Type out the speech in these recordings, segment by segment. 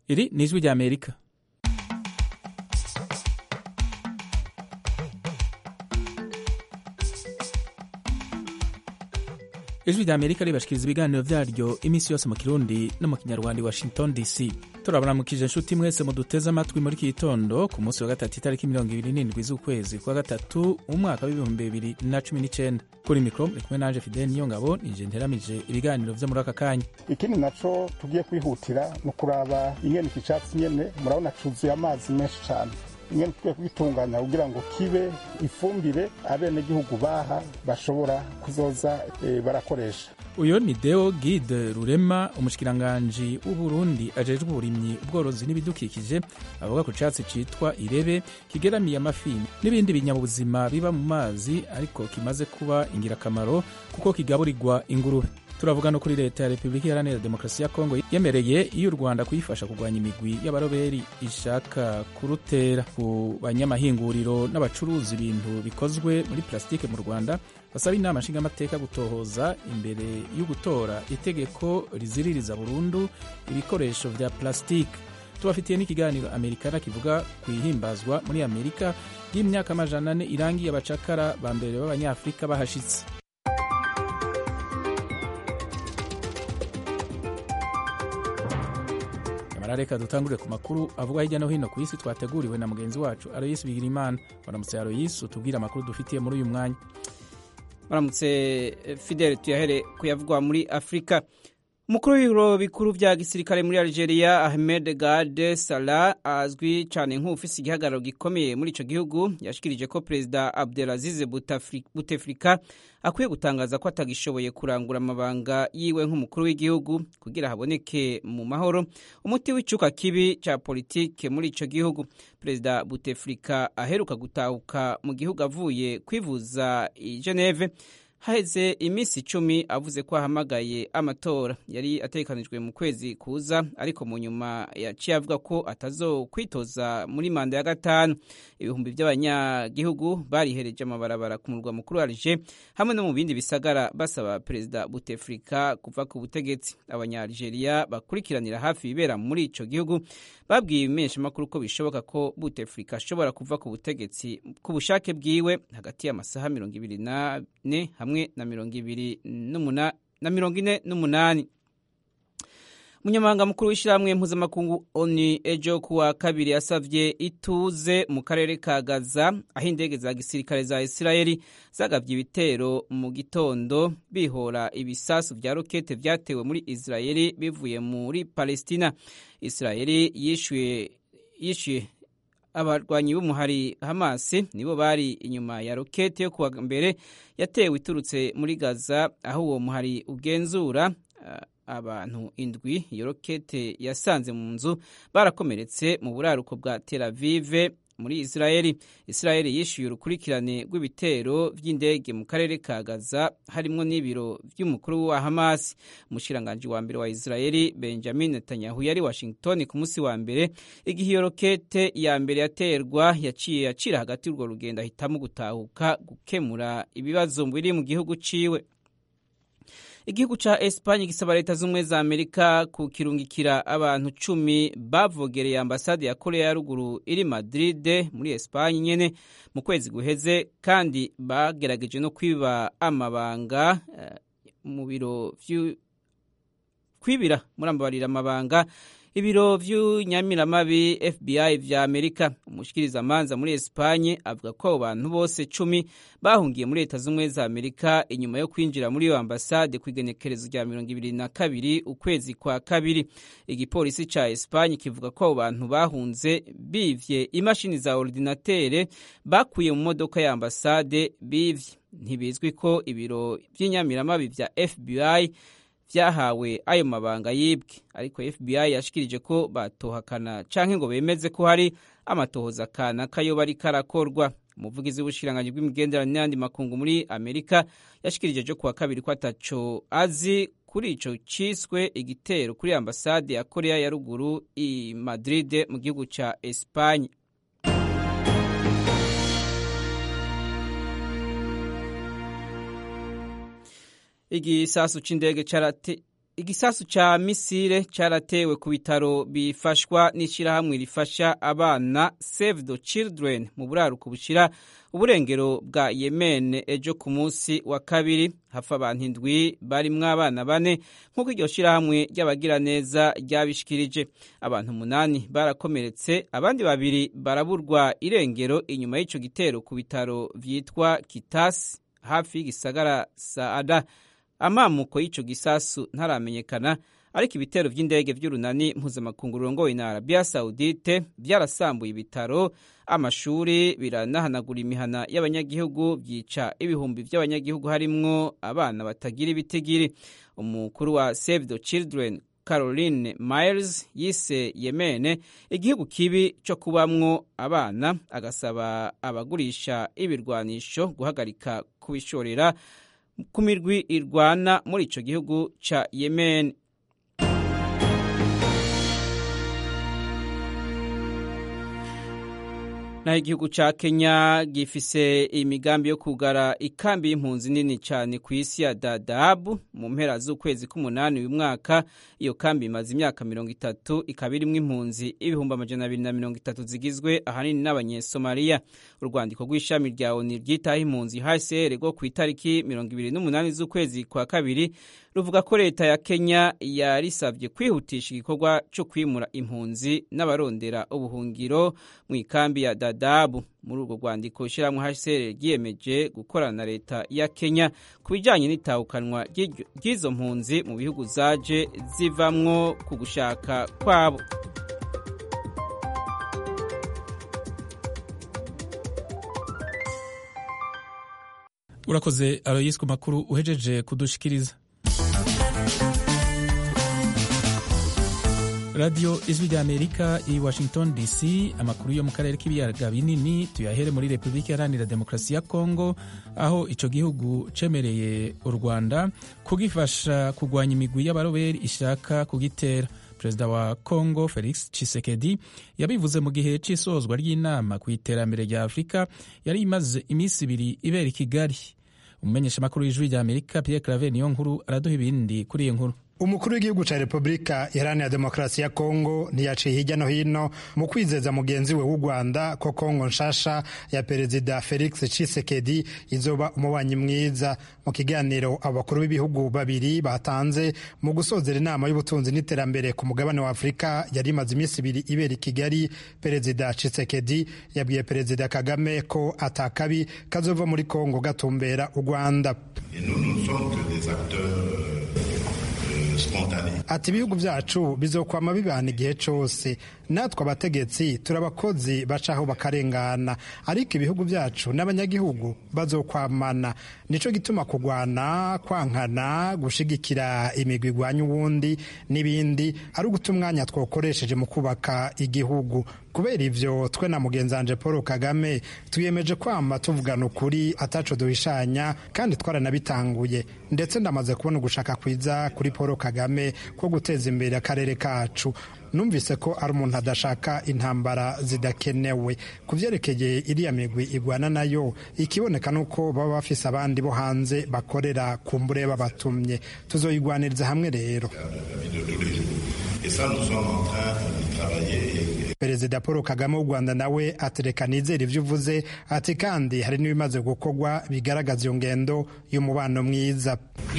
iri ni ijwi rya amerika ijwi rya amerika ribashikiriza ibiganiro vyaryo iminsi yose mu kirundi no mu kinyarwanda i washington dc turabaramukije inshuti mwese muduteze amatwi muri iki gitondo ku munsi wa gatatu itariki mirongo ibiri n'indwi z'ukwezi kwa gatatu umwaka w'ibihumbi bibiri na cumi n'icenda kuri mikoro muri kumwe nanje fidel niyo ngabo nije nteramije ibiganiro vyo muri aka kanya ikindi naco tugiye kwihutira ni ukuraba ingene iki catsi nyene murabona cuzuye amazi menshi cane ingene tugiye kugitunganya kugira ngo kibe ifumbire abenegihugu baha bashobora kuzoza e, barakoresha uyu ni deo gide rurema umushikiranganji w'uburundi ajejwe uburimyi ubworozi n'ibidukikije avuga ku catsi citwa irebe kigeramiye amafi n'ibindi binyabuzima biba mu mazi ariko kimaze kuba ingirakamaro kuko kigaburirwa ingurube turavuga no kuri leta ya repubulika iharanira demokarasi ya kongo yemereye iyo u rwanda kuyifasha kurwanya imigwi y'abaroberi ishaka kurutera ku banyamahinguriro n'abacuruza ibintu bikozwe muri plasitike mu rwanda basaba inama nshingamateka gutohoza imbere yo gutora itegeko riziririza burundu ibikoresho vya plasitike tubafitiye n'ikiganiro amerikana kivuga ku ihimbazwa muri amerika y'imyaka amajana ane irangiye abacakara ba mbere b'abanyafurika bahashitse reka dutangurire ku makuru avuga hirya no hino ku isi twateguriwe na mugenzi wacu aroyisi bigirimana waramutse aroyisi utubwire amakuru dufitiye muri uyu mwanya waramutse fidele tuyahere kuyavugwa muri afurika umukuru w'ibiro bikuru vya gisirikare muri algeria ahmed gade salah azwi cyane nk'ufise igihagararo gikomeye muri ico gihugu yashikirije ko perezida abdelaziz buteflika akwiye gutangaza ko atagishoboye kurangura amabanga yiwe nk'umukuru w'igihugu kugira haboneke mu mahoro umuti w'icuka kibi ca politike muri ico gihugu perezida buteflika aheruka gutahuka mu gihugu avuye kwivuza i geneve haheze iminsi icumi avuze ko ahamagaye amatora yari ategekanijwe mu kwezi kuza ariko mu nyuma yaciye avuga ko atazokwitoza muri manda ya gatanu ibihumbi by'abanyagihugu barihereje amabarabara ku murwa mukuru Alger hamwe no mu bindi bisagara basaba perezida Bouteflika kuva ku butegetsi abanyalgeria bakurikiranira hafi ibibera muri ico gihugu babwiye ibimeshamakuru ko bishoboka ko Bouteflika ashobora kuva ku butegetsi ku bushake bwiwe hagati y'amasaha mirongo ibiri n'ane hamwe na mirongo ibiri na mirongo ine n'umunani umunyamabanga mukuru w'ishyirahamwe mpuzamakungu oni ejo kuwa kabiri yasavye ituze mu karere ka gaza aho indege za gisirikare za isirayeli zagavye ibitero mu gitondo bihora ibisasu vya rokete vyatewe muri isirayeli bivuye muri palestina isirayeli yishuye yishuye abarwanyi b'umuhari hamasi nibo bari inyuma ya rokete yo kuwa mbere yatewe iturutse muri gaza aho uwo muhari ugenzura uh, abantu indwi iyo rokete yasanze mu nzu barakomeretse mu buraruko bwa tel avive muri isirayeli isirayeli yishyuye urukurikirane rw'ibitero by'indege mu karere ka gaza harimo n'ibiro by'umukuru wa hamas umushiranganji wa mbere wa isirayeli benjamin netanyahu yari washington ku munsi wa mbere igihe iyo rokete ya mbere yaterwa yaciye acira hagati y'urwo rugendo ahitamo gutahuka gukemura ibibazo biri mu gihugu ciwe igihugu ca Espanye gisaba leta z'ubumwe za Amerika kukirungikira abantu cumi bavogereye ambasade ya Korea ya ruguru iri Madrid muri Espanye nyene mu kwezi guheze kandi bagerageje no kwiba amabanga uh, mu biro kwibira murambabarira amabanga ibiro vy'unyamiramabi FBI vya Amerika umushikirizamanza muri Espanye avuga ko abo bantu bose cumi bahungiye muri leta z'ubumwe za Amerika inyuma yo kwinjira muri iyo ambasade ku igenekerezo rya mirongo ibiri na kabiri ukwezi kwa kabiri igipolisi ca Espanye kivuga ko abo bantu bahunze bivye imashini za ordinatere bakuye mu modoka ya ambasade bivye ntibizwi ko ibiro vy'inyamiramabi vya FBI vyahawe ayo mabanga yibwe ariko FBI yashikirije ko batohakana canke ngo bemeze ko hari amatohoza kana kayo bari karakorwa umuvugizi w'ubushikiranganji bw'imigenderanire n'ayandi makungu muri Amerika yashikirije jo kuwa kabiri ko ataco azi kuri ico ciswe igitero kuri ambasade ya Korea ya ruguru i Madrid mu gihugu ca Espagne igisasu c'indege carate igisasu ca misile caratewe ku bitaro bifashwa n'ishirahamwe rifasha abana Save the Children mu buraruko bushira uburengero bwa Yemen ejo ku munsi wa kabiri hafa abantu indwi barimwo abana bane nk'uko iryo shirahamwe ry'abagiraneza ryabishikirije abantu umunani barakomeretse abandi babiri baraburwa irengero inyuma y'ico gitero ku bitaro vyitwa Kitasi hafi y'igisagara Saada amamuko y'ico gisasu ntaramenyekana ariko ibitero vy'indege vy'urunani mpuzamakungu rurongowe na Arabia Saudite vyarasambuye ibitaro amashuri biranahanagura imihana y'abanyagihugu vyica ibihumbi vy'abanyagihugu harimwo abana batagira ibitigiri umukuru wa Save the Children Caroline Miles yise Yemene igihugu kibi cyo kubamwo abana agasaba abagurisha ibirwanisho guhagarika kubishorera ku mirwi irwana muri ico gihugu ca Yemen. naho igihugu ca Kenya gifise imigambi yo kugara ikambi y'impunzi nini cyane ku isi ya Dadaab mu mpera z'ukwezi k'umunani uyu mwaka iyo kambi imaze imyaka mirongo itatu ikaba irimwo impunzi ibihumbi amajana abiri na mirongo itatu zigizwe ahanini n'abanyesomaliya urwandiko rw'ishami rya ONU ryitaho impunzi HCR rwo ku itariki mirongo ibiri n'umunani z'ukwezi kwa kabiri ruvuga ko leta ya Kenya yarisabye kwihutisha igikorwa cyo kwimura impunzi n'abarondera ubuhungiro mu ikambi ya Dadaab muri urwo rwandiko ishyirahamwe HCR ryiyemeje gukorana na leta ya Kenya ku bijyanye n'itahukanwa ry'izo mpunzi mu bihugu zaje zivamwo ku gushaka kwabo urakoze aroyisi ku makuru uhejeje kudushikiriza radiyo ijwi rya amerika i washington dc amakuru yo mu karere k'ibiyaga binini tuyahere muri repubulika iharanira demokarasi ya kongo aho icyo gihugu cemereye u rwanda kugifasha kurwanya imigwi y'abaroberi ishaka kugitera perezida wa kongo felix tshisekedi yabivuze mu gihe cy'isozwa ry'inama ku iterambere rya afurika yari imaze iminsi ibiri ibera i kigali umumenyeshamakuru w'ijwi rya amerika pierre claver niyo nkuru araduha ibindi kuri iyi nkuru umukuru w'igihugu cya repubulika iharanira demokarasi ya kongo ntiyaciye hirya no hino mu kwizeza mugenzi we w'u rwanda ko kongo nshasha ya perezida felix tshisekedi izoba umubanyi mwiza mu kiganiro abakuru b'ibihugu babiri batanze mu gusozera inama y'ubutunzi n'iterambere ku mugabane wa afurika yari imaze iminsi ibiri ibera i kigali perezida tshisekedi yabwiye perezida kagame ko atakabi kazova muri kongo gatumbera u rwanda ati ibihugu byacu bizokwama bibana igihe cyose natwe abategetsi turi abakozi bacaho bakarengana ariko ibihugu byacu n'abanyagihugu bazokwamana nicyo gituma kurwana kwankana gushigikira imigwi igwanya uwundi n'ibindi ari uguta umwanya twakoresheje mu kubaka igihugu kubera ivyo twe na mugenzanje paul kagame twiyemeje kwama tuvugana ukuri ataco duhishanya kandi twaranabitanguye ndetse ndamaze kubona ugushaka kwiza kuri paul kagame ko guteza imbere akarere kacu numvise ko ari umuntu adashaka intambara zidakenewe ku byerekeye iriya migwi igwana nayo ikiboneka nuko baba bafise abandi bo hanze bakorera ku mbure babatumye tuzoyigwaniriza hamwe rero perezida paul kagame w'u rwanda nawe atereka nizera ibyo uvuze ati kandi hari n'ibimaze gukorwa bigaragaza iyo ngendo y'umubano mwiza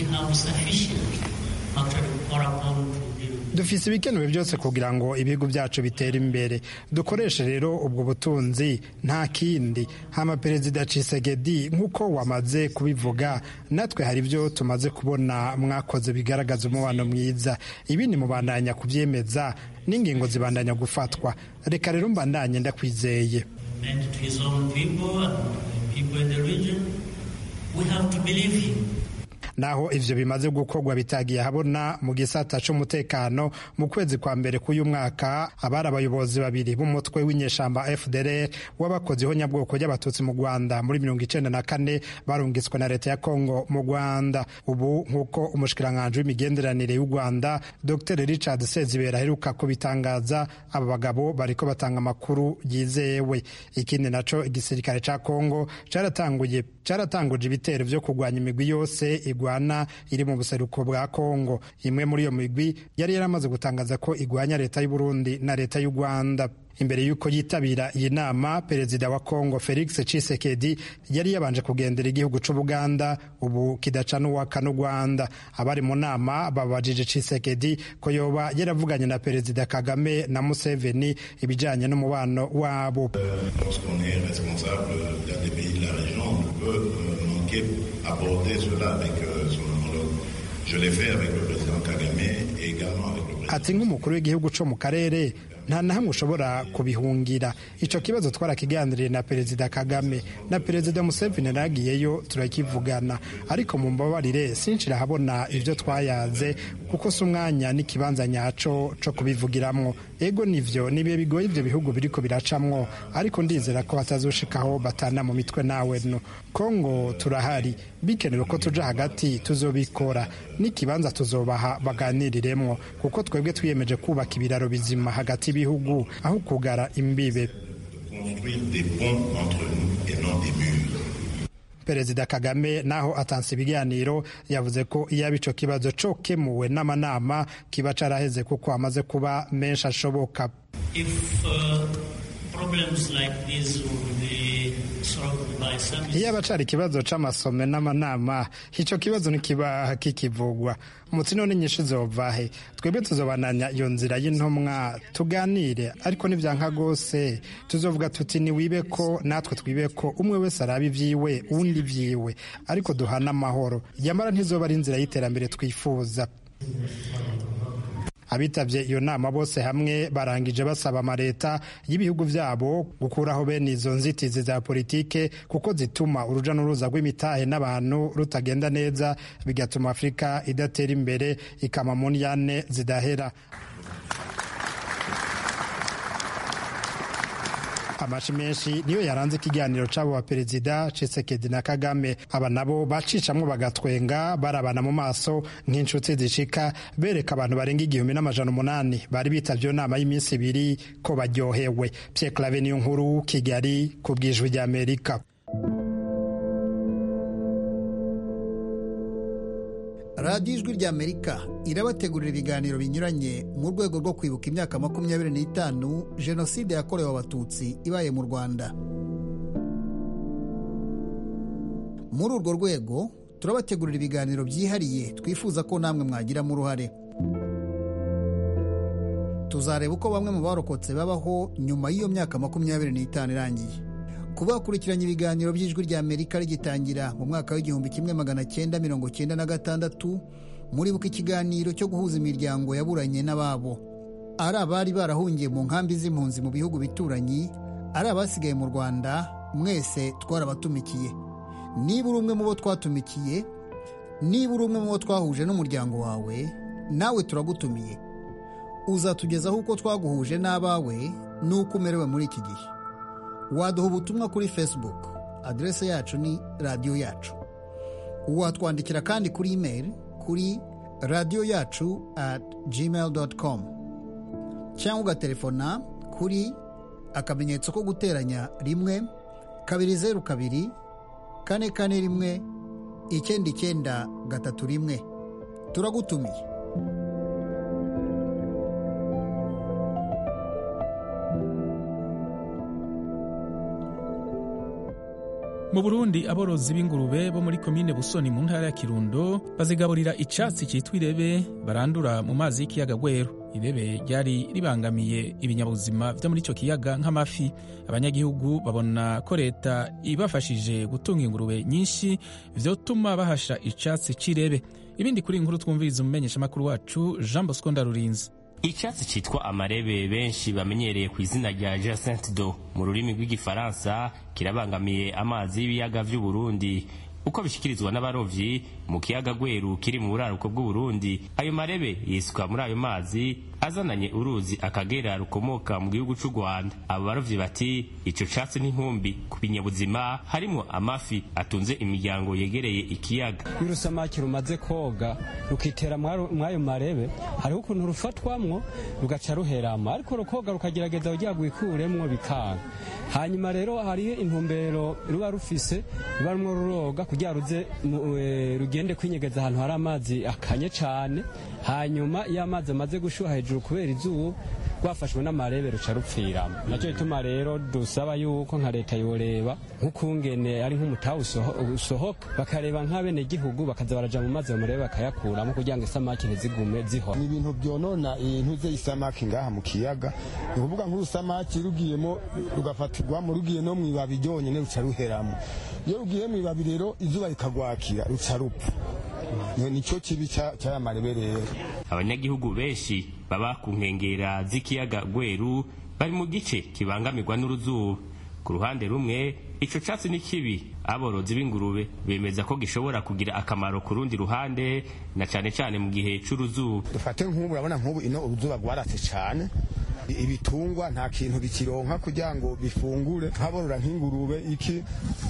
dufise ibikenewe byose kugira ngo ibihugu byacu bitere imbere dukoreshe rero ubwo butunzi nta kindi hama perezida Tshisekedi nk'uko wamaze kubivuga natwe hari ibyo tumaze kubona mwakoze bigaragaza umubano mwiza ibi ni mubandanya kubyemeza n'ingingo zibandanya gufatwa reka rero mbandanye ndakwizeye naho ivyo bimaze gukorwa bitagiye habona mu gisata c'umutekano mu kwezi kwa mbere k'uyu mwaka abari abayobozi babiri b'umutwe w'inyeshamba FDLR w'abakozi ihonyabwoko ry'abatutsi mu Rwanda muri mirongo icenda na kane barungitswe na leta ya Kongo mu Rwanda ubu nk'uko umushikiranganji w'imigenderanire y'u Rwanda Dr Richard Sezibera aheruka kubitangaza aba bagabo bariko batanga amakuru yizewe ikindi naco igisirikare ca Kongo caratanguye caratanguje ibitero vyo kurwanya imigwi yose igwa igwana iri mu buseruko bwa kongo imwe muri iyo migwi yari yaramaze gutangaza ko igwanya leta y'u Burundi na leta y'u rwanda imbere y'uko yitabira iyi nama perezida wa kongo felix cisekedi yari yabanje kugendera igihugu c'ubuganda ubu kidaca n'uwaka n'u rwanda abari mu nama babajije cisekedi ko yoba yaravuganye na perezida kagame na museveni ibijanye n'umubano wabo ati nk'umukuru w'igihugu co mu karere nta na hamwe ushobora kubihungira icyo kibazo twarakiganiriye na perezida kagame na perezida museveni nagiyeyo turakivugana ariko mu mbabarire sinshira habona ibyo twayaze kuko si umwanya n'ikibanza nyaco co kubivugiramwo ego nivyo nibihe bigoye ivyo bihugu biriko biracamwo ariko ndizera ko batazoshikaho batana mu mitwe nawe no kongo turahari bikenewe ko tuja hagati tuzobikora n'ikibanza tuzobaha baganiriremwo kuko twebwe twiyemeje kubaka ibiraro bizima hagati y'ibihugu aho kugara imbibe perezida kagame naho atanze ibiganiro yavuze ko iyaba ico kibazo cokemuwe n'amanama kiba caraheze kuko amaze kuba menshi ashoboka iyaba cari ikibazo c'amasome n'amanama ico kibazo ntikiba kikivugwa umutsi none nyinshi zovahe twebwe tuzobananya iyo nzira y'intumwa tuganire ariko nivyanka rwose tuzovuga tuti niwibe ko natwe twibe ko umwe wese araba ivyiwe uwundi ivyiwe ariko duhana amahoro yamara ntizoba ari inzira y'iterambere twifuza abitabye iyo nama bose hamwe barangije basaba amaleta y'ibihugu vyabo gukuraho bene izo nzitizi za politike kuko zituma uruja n'uruza rw'imitahe n'abantu rutagenda neza bigatuma afurika idatera imbere ikama mu ndyane zidahera amashi menshi niyo yaranze ikiganiro c'abo ba perezida Tshisekedi na Kagame aba nabo bacicamwo bagatwenga barabana mu maso nk'inshuti zishika bereka abantu barenga igihumbi n'amajana umunani bari bitavye iyo nama y'iminsi ibiri ko baryohewe Pierre Claver niyo nkuru Kigali ku bwijwi rya Amerika radiyo ijwi rya amerika irabategurira ibiganiro binyuranye mu rwego rwo kwibuka imyaka makumyabiri n'itanu jenoside yakorewe abatutsi ibaye mu rwanda muri urwo rwego turabategurira ibiganiro byihariye twifuza ko namwe mwagiramo uruhare tuzareba uko bamwe mu barokotse babaho nyuma y'iyo myaka makumyabiri n'itanu irangiye kuba bakurikiranye ibiganiro by'ijwi rya amerika rigitangira mu mwaka w'igihumbi kimwe magana cyenda mirongo cyenda na gatandatu muribuka ikiganiro cyo guhuza imiryango yaburanye n'ababo ari abari barahungiye mu nkambi z'impunzi mu bihugu bituranyi ari abasigaye mu rwanda mwese twarabatumikiye niba uri umwe mu bo twatumikiye niba uri umwe mu bo twahuje n'umuryango wawe nawe turagutumiye uzatugezaho uko twaguhuje n'abawe n'uko umerewe muri iki gihe waduha ubutumwa kuri facebook aderese yacu ni radiyo yacu watwandikira kandi kuri email kuri radiyo yacu at gmail com cyangwa ugatelefona kuri akamenyetso ko guteranya rimwe kabiri zeru kabiri kane kane rimwe icyenda icyenda gatatu rimwe turagutumiye mu burundi aborozi b'ingurube bo muri komine busoni mu ntara ya kirundo bazigaburira icatsi cyitwa irebe barandura mu mazi y'ikiyaga gweru irebe ryari ribangamiye ibinyabuzima vyo muri ico kiyaga nk'amafi abanyagihugu babona ko leta ibafashije gutunga ingurube nyinshi vyotuma bahasha icatsi c'irebe ibindi kuri inkuru twumviriza umumenyeshamakuru wacu jean bosco ndarurinzi icyatsi cyitwa amarebe benshi bamenyereye ku izina rya jacinthe do mu rurimi rw'igifaransa kirabangamiye amazi y'ibiyaga vy'uburundi uko bishyikirizwa n'abarovyi mu kiyaga gweru kiri mu buraruko bw'uburundi ayo marebe yisuka muri ayo mazi azananye uruzi akagera rukomoka mu gihugu cy'u rwanda abo barovyi bati ico catsi n'inkumbi ku binyabuzima harimwo amafi atunze imiryango yegereye ikiyaga iyo urusamaki rumaze koga rukitera mw'ayo marebe hariho ukuntu rufatwamwo rugaca ruherama ariko rukoga rukagerageza kugira ngo wikuremwo bikanga hanyuma rero hariho intumbero ruba rufise ruba rumwe ruroga kugira ruze rugende kwinyegeza ahantu hari amazi akanye cane hanyuma iyo amazi amaze gushuha hejuru kubera izuba rwafashwe n'amarebe ruca rupfiramo nacyo gituma rero dusaba yuko nka leta yoreba nk'ukungene ari nk'umutaha usohoka bakareba nk'abenegihugu bakaza baraja mu mazi ayo marebe bakayakuramo kugira ngo isamaki ntizigume zihora ni ibintu byonona intuze isamaki ngaha mu kiyaga ni ukuvuga nk'urusamaki rugiyemo rugafatirwamo rugiye no mu ibabi ryonyine ruca ruheramo iyo rugiye mu ibabi rero izuba rikagwakira ruca rupfa nicyo kibi cy'aya marebe rero abanyagihugu benshi baba ku nkengera z'ikiyaga gweru bari mu gice kibangamirwa n'uruzuba ku ruhande rumwe ico catsi ni kibi aborozi b'ingurube bemeza ko gishobora kugira akamaro ku rundi ruhande na cane cane mu gihe c'uruzuba dufate nk'ubu urabona nk'ubu ino uruzuba rwaratse cane ibitungwa nta kintu bikironka kugira ngo bifungure nk'aborora nk'ingurube iki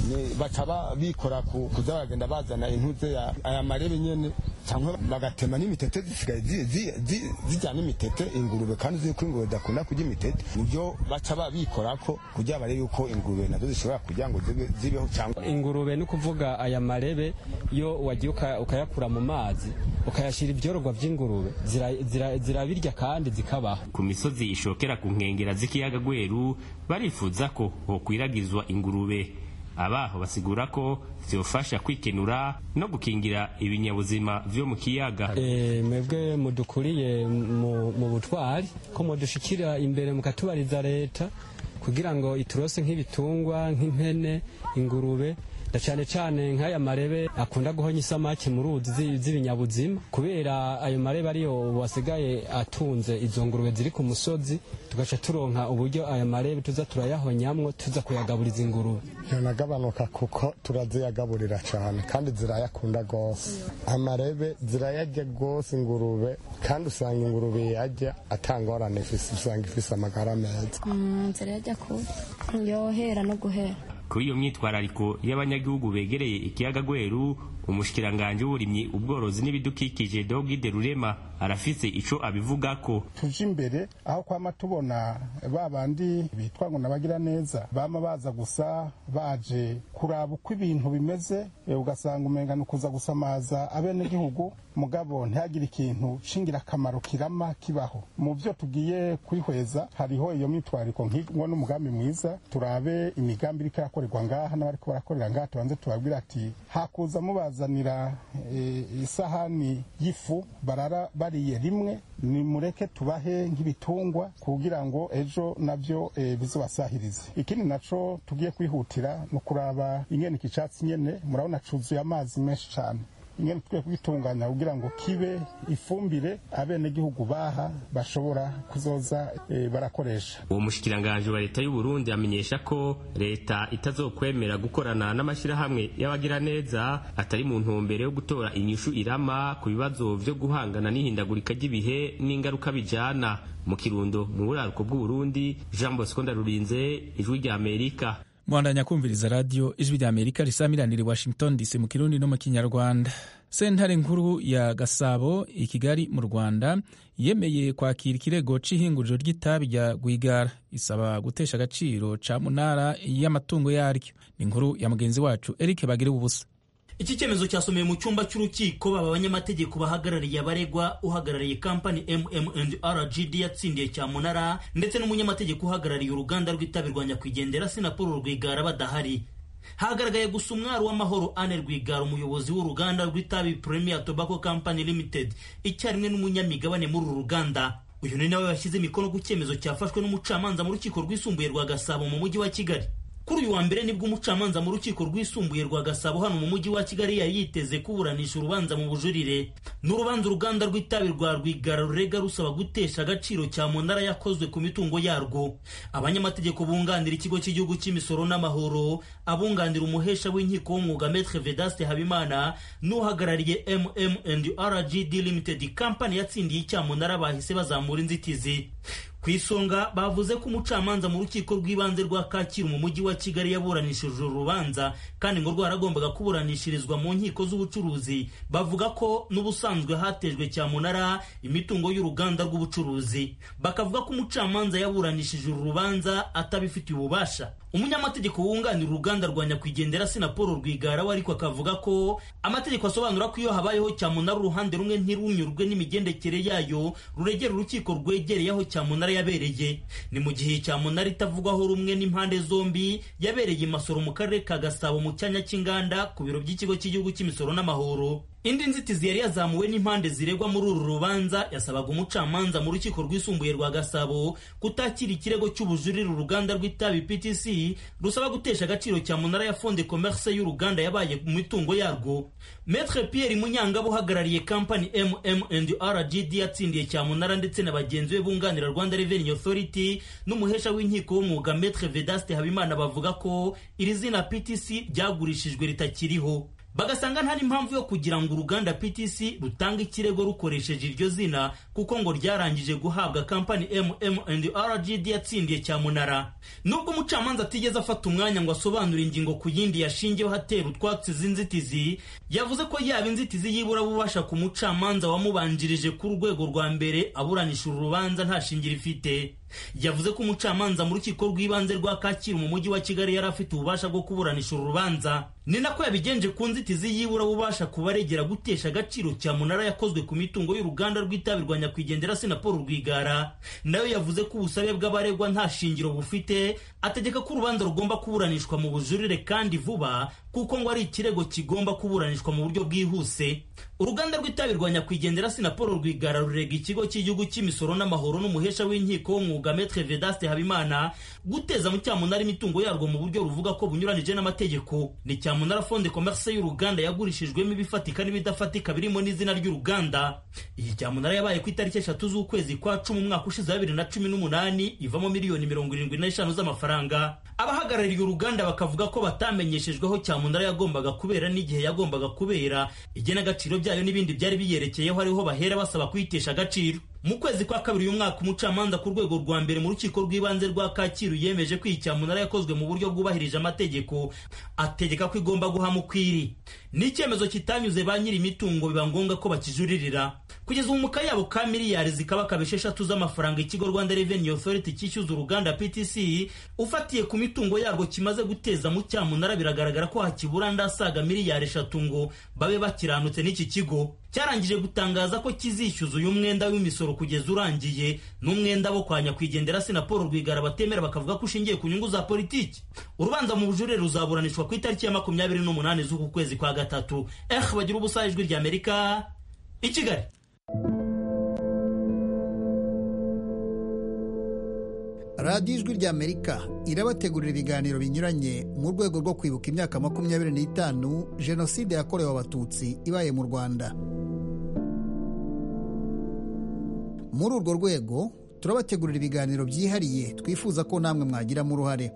baca bikora kuza baragenda bazana intuze aya marebe nyene cyangwa bagatema n'imitete zisigaye zijyana imitete ingurube kandi uzi ko ingurube idakunda kurya imitete nibyo baca babikorako kugira barebe yuko ingurube nazo zishobora kugira ngo zibeho cyangwa ingurube ni ukuvuga aya marebe iyo wagiye ukayakura mu mazi ukayashyira ibyororwa by'ingurube zirabirya kandi zikabaho ku misozi ishokera ku nkengera z'ikiyaga gweru barifuza ko hokwiragizwa ingurube abaho basigura ko zibafasha kwikenura no gukingira ibinyabuzima vyo mu kiyaga e, mwebwe mudukuriye mu butwari ko mudushikira imbere mukatubariza leta kugira ngo iturose nk'ibitungwa nk'impene ingurube na cyane cyane nk'aya marebe akunda guhonya isamaki mu ruzi z'ibinyabuzima kubera ayo marebe ariyo wasigaye atunze izo ngurube ziri ku musozi tugaca turonka uburyo aya marebe tuza turayahonyamwo tuza kuyagaburiza ingurube yanagabanuka kuko turaziyagaburira cyane kandi zirayakunda rwose amarebe zirayarya rwose ingurube kandi usanga ingurube yajya atangorane ifise usanga ifise amagara meza zirayarya ku yohera no guhera kuri iyo myitwarariko y'abanyagihugu begereye ikiyaga gweru umushikiranganji w'uburimyi ubworozi n'ibidukikije dogide rurema arafise ico abivugako tuje imbere aho kwama tubona ba bandi bitwa ngo nabagira neza bama baza gusa baje kuraba uko ibintu bimeze ugasanga umenga ni ukuza gusamaza abenegihugu mugabo ntihagire ikintu c'ingirakamaro kirama kibaho mu vyo tugiye kwihweza hariho iyo myitwariko nk'ingo n'umugambi mwiza turabe imigambi iriko irakorerwa ngaha n'abariko barakorera ngaha tubanze tubabwira ati hakuza mubazanira e, isahani y'ifu barara bariye rimwe nimureke tubahe nk'ibitungwa kugira ngo ejo navyo e, bizobasahirize ikindi naco tugiye kwihutira ni ukuraba ingene iki catsi nyene murabona cuzuye amazi menshi cane ingene tukwiye kugitunganya kugira ngo kibe ifumbire abenegihugu baha bashobora kuzoza e, barakoresha uwo mushikiranganji wa leta y'u Burundi amenyesha ko leta itazokwemera gukorana n'amashirahamwe y'abagiraneza atari mu ntumbero yo gutora inyishu irama ku bibazo vyo guhangana n'ihindagurika ry'ibihe n'ingaruka bijana mu kirundo mu buraruko bw'u Burundi Jean Bosco Ndarurinze ijwi rya Amerika mwandanya kumviriza radiyo ijwi rya amerika risamiranira i washington dc mu kirundi no mu kinyarwanda sentare nkuru ya gasabo i kigali mu rwanda yemeye kwakira ikirego c'ihinguriro ry'itabi rya rwigara isaba gutesha agaciro ca munara y'amatungo yaryo ni inkuru ya mugenzi wacu eric bagire ubusa iki cyemezo cyasomeye mu cyumba cy'urukiko baba abanyamategeko bahagarariye abaregwa uhagarariye kampani mm&rgd yatsindiye cyamunara ndetse n'umunyamategeko uhagarariye uruganda rw'itabi rwa nyakwigendera sinapolo rwigara badahari hagaragaye gusa umwari w'amahoro ane rwigara umuyobozi w'uruganda rw'itabi premier tobacco company limited icyarimwe n'umunyamigabane muri uru ruganda uyu ni nawe washyize imikono ku cyemezo cyafashwe n'umucamanza mu rukiko rwisumbuye rwa gasabo mu mujyi wa kigali kuri uyu wa mbere nibwo umucamanza mu rukiko rwisumbuye rwa gasabo hano mu mujyi wa kigali yari yiteze kuburanisha urubanza mu bujurire ni urubanza uruganda rw'itabi rwa rwigara rurega rusaba gutesha agaciro cya munara yakozwe ku mitungo yarwo abanyamategeko bunganira ikigo cy'igihugu cy'imisoro n'amahoro abunganira umuhesha w'inkiko w'umwuga metre vedaste habimana n'uhagarariye mm&rgd limited company yatsindiye icyamunara bahise bazamura inzitizi ku isonga bavuze ko umucamanza mu rukiko rw'ibanze rwa kacyiru mu mujyi wa kigali yaburanishije uru rubanza kandi ngo rwaragombaga kuburanishirizwa mu nkiko z'ubucuruzi bavuga ko n'ubusanzwe hatejwe cyamunara imitungo y'uruganda rw'ubucuruzi bakavuga ko umucamanza yaburanishije uru rubanza atabifitiye ububasha umunyamategeko wunganira uruganda rwa nyakwigendera sina paul rwigara we ariko akavuga ko amategeko asobanura ko iyo habayeho cyamunara uruhande rumwe ntirunyurwe n'imigendekere yayo ruregera urukiko rwegereye aho cyamunara yabereye ni mu gihe cyamunara itavugwaho rumwe n'impande zombi yabereye imasoro mu karere ka gasabo mu cyanya cy'inganda ku biro by'ikigo cy'igihugu cy'imisoro n'amahoro indi nzitizi yari yazamuwe n'impande ziregwa muri uru rubanza yasabaga umucamanza mu rukiko rwisumbuye rwa gasabo kutakira ikirego cy'ubujurire uruganda rw'itabi ptc rusaba gutesha agaciro cya munara ya fonde commerce y'uruganda yabaye mu mitungo yarwo metre pierre munyangabo uhagarariye kampani mm&rgd yatsindiye cyamunara ndetse na bagenzi be bunganira rwanda revenue authority n'umuhesha w'inkiko w'umwuga metre vedaste habimana bavuga ko iri zina ptc ryagurishijwe ritakiriho bagasanga nta n'impamvu yo kugira ngo uruganda PTC rutange ikirego rukoresheje iryo zina kuko ngo ryarangije guhabwa kampani MM&RGD yatsindiye cyamunara nubwo umucamanza atigeze afata umwanya ngo asobanure ingingo ku yindi yashingiyeho hatera utwatsi z'inzitizi yavuze ko yaba inzitizi yibura bubasha ku mucamanza wamubanjirije ku rwego rwa mbere aburanisha uru rubanza nta shingiro ifite yavuze ko umucamanza mu rukiko rw'ibanze rwa kacyiru mu mujyi wa kigali yari afite ububasha bwo kuburanisha uru rubanza ni nako yabigenje ku nzitizi yibura bubasha kubaregera gutesha agaciro cya munara yakozwe ku mitungo y'uruganda rw'itabi rwa nyakwigendera sina paul rwigara nayo yavuze ko ubusabe bw'abaregwa nta shingiro bufite ategeka ko urubanza rugomba kuburanishwa mu bujurire kandi vuba kuko ngo ari ikirego kigomba kuburanishwa mu buryo bwihuse uruganda rw'itabi rwa nyakwigendera sina paul rwigara rurega ikigo cy'igihugu cy'imisoro n'amahoro n'umuhesha w'inkiko w'umwuga metre vedaste habimana guteza mu cyamunara imitungo yarwo mu buryo ruvuga ko bunyuranije n'amategeko ni cyamunara fonde commerce y'uruganda yagurishijwemo ibifatika n'ibidafatika birimo n'izina ry'uruganda iyi cyamunara yabaye ku itariki eshatu z'ukwezi kwa cumi umwaka ushize wa bibiri na cumi n'umunani ivamo miliyoni mirongo irindwi n'eshanu z'amafaranga abahagarariye uruganda bakavuga ko batamenyeshejweho cyamunara yagombaga kubera n'igihe yagombaga kubera igenagaciro byayo n'ibindi byari biyerekeyeho ariho bahera basaba kuyitesha agaciro mu kwezi kwa kabiri uyu mwaka umucamanza ku rwego rwa mbere mu rukiko rw'ibanze rwa kacyiru yemeje ko iyi cyamunara yakozwe mu buryo bwubahirije amategeko ategeka ko igomba guhama ukwiri ni icyemezo kitanyuze ba nyiri imitungo biba ngombwa ko bakijuririra kugeza ubu mu kayabo ka miliyari zikaba kaba esheshatu z'amafaranga ikigo rwanda revenue authority cyishyuza uruganda ptc ufatiye ku mitungo yarwo kimaze guteza mu cyamunara biragaragara ko hakibura ndasaga miliyari eshatu ngo babe bakiranutse n'iki kigo cyarangije gutangaza ko kizishyuza uyu mwenda w'imisoro kugeza urangiye n'umwenda wo kwa nyakwigendera sina paul rwigara batemera bakavuga ko ushingiye ku nyungu za politiki urubanza mu bujurire ruzaburanishwa ku itariki ya makumyabiri n'umunani z'uku kwezi kwa gatatu eh bagira ubusa ijwi ry'amerika i kigali radiyo ijwi ry'amerika irabategurira ibiganiro binyuranye mu rwego rwo kwibuka imyaka makumyabiri n'itanu jenoside yakorewe abatutsi ibaye mu rwanda muri urwo rwego turabategurira ibiganiro byihariye twifuza ko namwe mwagiramo uruhare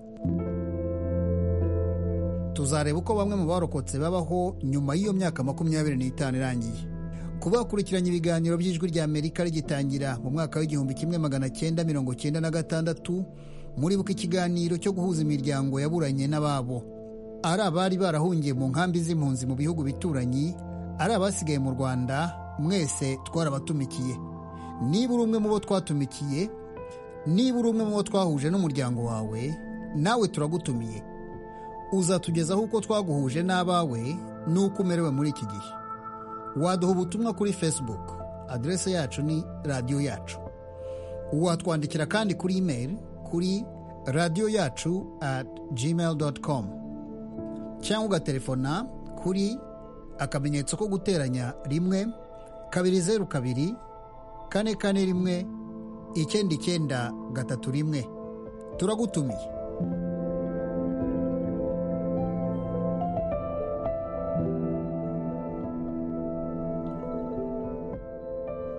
tuzareba uko bamwe mu barokotse babaho nyuma y'iyo myaka makumyabiri n'itanu irangiye kuba bakurikiranye ibiganiro by'ijwi ry'amerika rigitangira mu mwaka w'igihumbi kimwe magana cyenda mirongo cyenda na gatandatu muribuka ikiganiro cyo guhuza imiryango yaburanye n'ababo ari abari barahungiye mu nkambi z'impunzi mu bihugu bituranyi ari abasigaye mu rwanda mwese twarabatumikiye niba uri umwe mu bo twatumikiye niba uri umwe mu bo twahuje n'umuryango wawe nawe turagutumiye uzatugezaho uko twaguhuje n'abawe n'uko umerewe muri iki gihe waduha ubutumwa kuri facebook aderese yacu ni radiyo yacu watwandikira kandi kuri email kuri radiyo yacu at gmail com cyangwa ugatelefona kuri akamenyetso ko guteranya rimwe kabiri zeru kabiri kane kane rimwe icyenda icyenda gatatu rimwe turagutumiye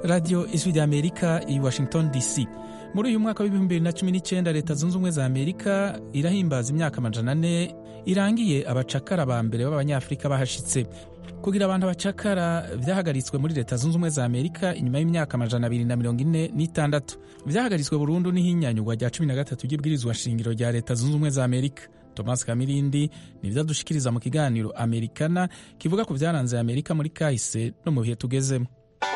radiyo ijwi rya amerika i washington dc muri uyu mwaka w'ibihumbi bibiri na cumi n'icyenda leta zunze ubumwe za amerika irahimbaza imyaka amajana ane irangiye abacakara ba mbere b'abanyafurika bahashitse kugira abantu abacakara byahagaritswe muri leta zunze ubumwe za amerika inyuma y'imyaka amajana abiri na mirongo ine n'itandatu byahagaritswe burundu n'ihinyanyurwa rya cumi na gatatu ry'ibwirizwa shingiro rya leta zunze ubumwe za amerika thomas kamirindi nibyo adushikiriza mu kiganiro amerikana kivuga ku byaranze amerika muri kahise no mu bihe tugezemo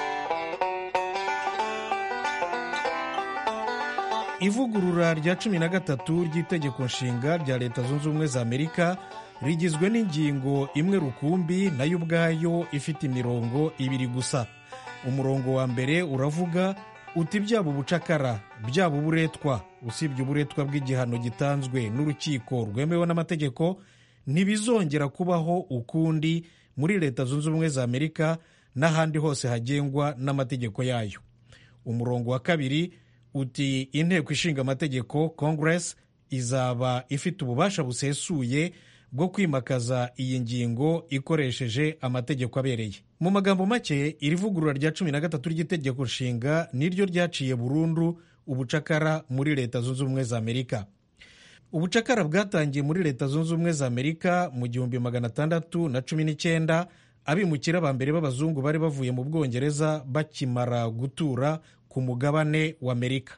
ivugurura rya cumi na gatatu ry'itegeko nshinga rya leta zunze ubumwe za amerika rigizwe n'ingingo imwe rukumbi nayo ubwayo ifite imirongo ibiri gusa umurongo wa mbere uravuga uti byaba ubucakara byaba uburetwa usibye uburetwa bw'igihano gitanzwe n'urukiko rwemewe n'amategeko ntibizongera kubaho ukundi muri leta zunze ubumwe za amerika n'ahandi hose hagengwa n'amategeko yayo umurongo wa kabiri uti inteko ishinga amategeko congress izaba ifite ububasha busesuye bwo kwimakaza iyi ngingo ikoresheje amategeko abereye mu magambo make iri vugurura rya cumi na gatatu ry'itegeko nshinga niryo ryaciye burundu ubucakara muri leta zunze ubumwe za amerika ubucakara bwatangiye muri leta zunze ubumwe za amerika mu gihumbi magana atandatu na cumi n'icyenda abimukira ba mbere b'abazungu bari bavuye mu bwongereza bakimara gutura ku mugabane wa amerika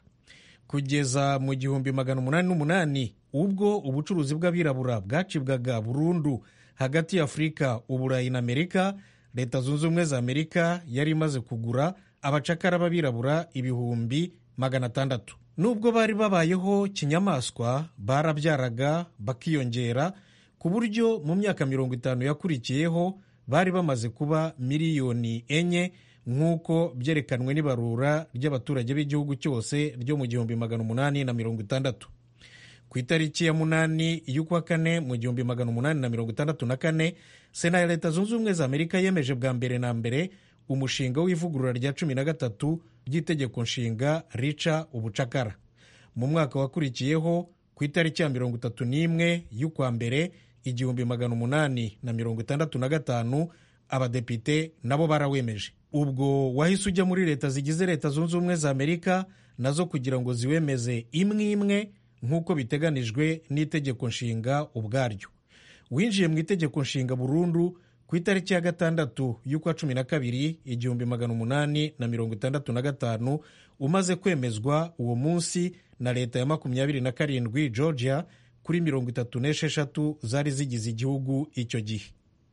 kugeza mu gihumbi magana umunani n'umunani ubwo ubucuruzi bw'abirabura bwacibwaga burundu hagati ya afurika uburayi na amerika leta zunze ubumwe za amerika yari imaze kugura abacakara b'abirabura ibihumbi magana atandatu nubwo bari babayeho kinyamaswa barabyaraga bakiyongera ku buryo mu myaka mirongo itanu yakurikiyeho bari bamaze kuba miliyoni enye nk'uko byerekanwe n'ibarura ry'abaturage b'igihugu cyose ryo mu gihumbi magana umunani na mirongo itandatu ku itariki ya munani y'ukwa kane mu gihumbi magana umunani na mirongo itandatu na kane sena ya leta zunze ubumwe za amerika yemeje bwa mbere na mbere umushinga w'ivugurura rya cumi na gatatu ry'itegeko nshinga rica ubucakara mu mwaka wakurikiyeho ku itariki ya mirongo itatu n'imwe y'ukwa mbere igihumbi magana umunani na mirongo itandatu na gatanu abadepite nabo barawemeje ubwo wahise ujya muri leta zigize leta zunze ubumwe za amerika nazo kugira ngo ziwemeze imwe imwe nk'uko biteganijwe n'itegeko nshinga ubwaryo winjiye mu itegeko nshinga burundu ku itariki ya gatandatu y'ukwa cumi na kabiri igihumbi magana umunani na mirongo itandatu na gatanu umaze kwemezwa uwo munsi na leta ya makumyabiri na karindwi georgia kuri mirongo itatu n'esheshatu zari zigize igihugu icyo gihe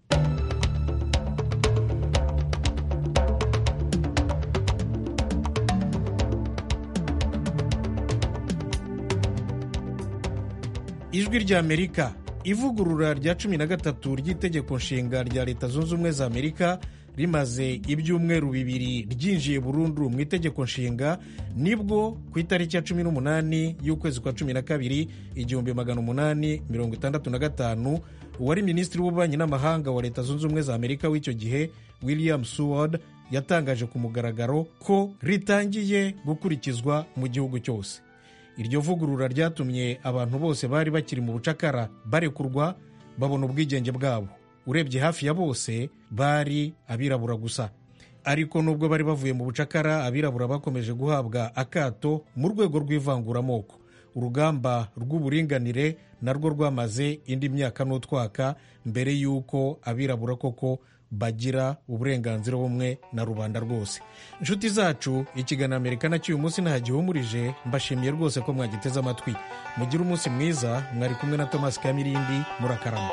ijwi ry'amerika ivugurura rya cumi na gatatu ry'itegeko nshinga rya leta zunze ubumwe za amerika rimaze ibyumweru bibiri ryinjiye burundu mu itegeko nshinga nibwo ku itariki ya cumi n'umunani y'ukwezi kwa cumi na kabiri igihumbi magana umunani mirongo itandatu na gatanu uwari minisitiri w'ububanyi n'amahanga wa leta zunze ubumwe za amerika w'icyo gihe william seward yatangaje ku mugaragaro ko ritangiye gukurikizwa mu gihugu cyose iryo vugurura ryatumye abantu bose bari bakiri mu bucakara barekurwa babona ubwigenge bwabo urebye hafi ya bose bari abirabura gusa ariko nubwo bari bavuye mu bucakara abirabura bakomeje guhabwa akato mu rwego rw'ivanguramoko urugamba rw'uburinganire narwo rwamaze indi myaka n'utwaka mbere y'uko abirabura koko bagira uburenganzira bumwe na rubanda rwose inshuti zacu ikiganiro amerika cy'uyu munsi ntagihumurije mbashimiye rwose ko mwagiteze amatwi mugire umunsi mwiza mwari kumwe na thomas kamirindi murakarama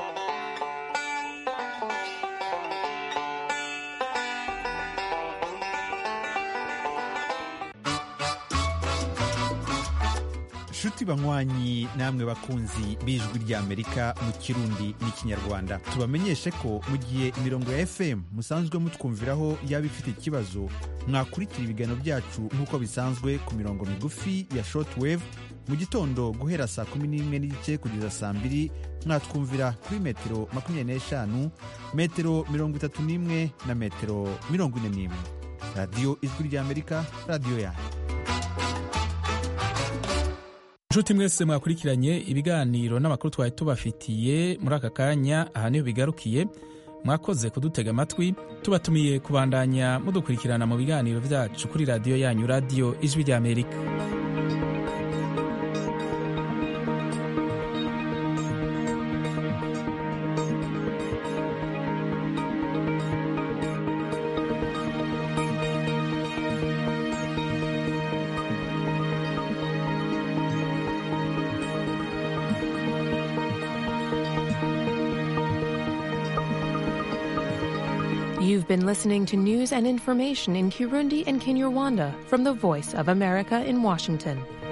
nshuti banywanyi namwe bakunzi b'ijwi ry'amerika mu kirundi n'ikinyarwanda tubamenyeshe ko mu gihe imirongo ya fm musanzwe mutwumviraho yaba ifite ikibazo mwakurikira ibiganiro byacu nk'uko bisanzwe ku mirongo migufi ya shortwave mu gitondo guhera saa kumi n'imwe n'igice kugeza saa mbiri mwatwumvira kuri metero makumyabiri n'eshanu metero mirongo itatu n'imwe na metero mirongo ine n'imwe radiyo ijwi ry'amerika radiyo yanyu inshuti mwese mwakurikiranye ibiganiro n'amakuru twari tubafitiye muri aka kanya aha niho bigarukiye mwakoze kudutega amatwi tubatumiye kubandanya mudukurikirana mu biganiro byacu kuri radiyo yanyu radiyo ijwi ry'amerika You've been listening to news and information in Kirundi and Kinyarwanda from the Voice of America in Washington.